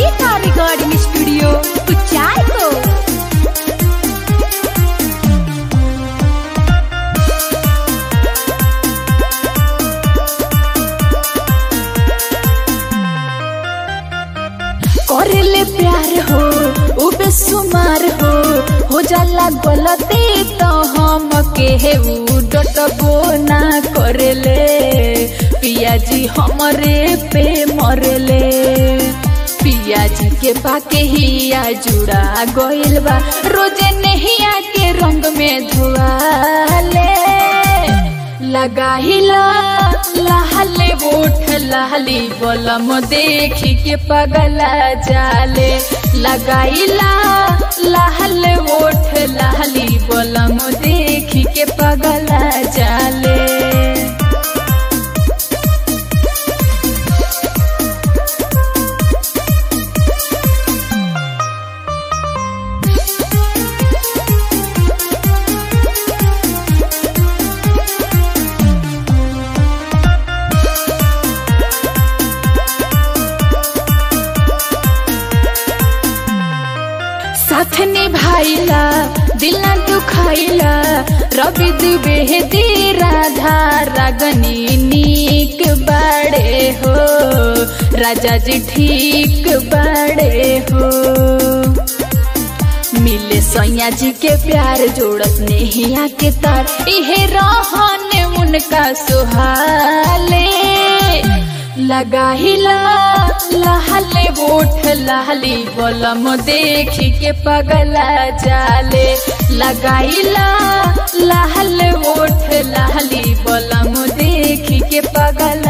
मल्लिका recording studio कुचाय को करले प्यार हो उ बेसुमार हो हो जाला गलती तो हम के उ डटबो ना करले पियाजी हमरे पे मरले पियाजी के पाके हिया जुड़ा गइल बा रोजे नहिया के रंग में धुआले लगाहिला लहले ओठ लहली बलम देखी के पगला जाले लगाइला लहले ओठ लहली बलम देखी के पगला जाले साथ निभाइला दिल न दुखाइला रवि दुबे दी राधा रागनी नीक बड़े हो राजा जी ठीक बड़े हो मिले सैया जी के प्यार जोड़त नेहिया के तार इहे रहन उनका सुहाले लगाहिला लहले ओठ लहली बलम देखी के पगला जाले लगाइला लहले ओठ लहली बलम देखी के पगला